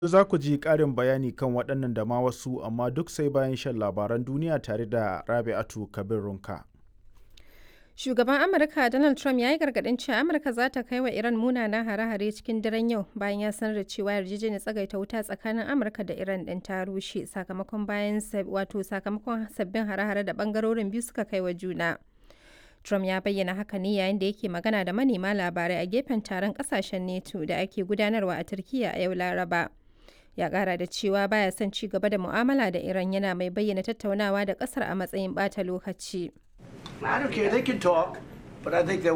Za ku ji ƙarin bayani kan waɗannan da ma wasu amma duk sai bayan shan labaran duniya tare da Rabi'atu Kabir Runka. Shugaban Amurka Donald Trump ya yi gargaɗin cewa Amurka za ta kai wa Iran munanan hare-hare cikin daren yau bayan ya sanar da cewa yarjejeniyar tsagaita wuta tsakanin Amurka da Iran ɗin ta rushe sakamakon bayan wato sakamakon sabbin hare-hare da ɓangarorin biyu suka kai wa juna. Trump ya bayyana haka ne yayin da yake magana da manema labarai a gefen taron ƙasashen NATO da ake gudanarwa a Turkiyya a yau Laraba. Ya ƙara da cewa baya son ci gaba da mu'amala da Iran yana mai bayyana tattaunawa da ƙasar a matsayin ɓata lokaci. I don't care. They can talk, but I think they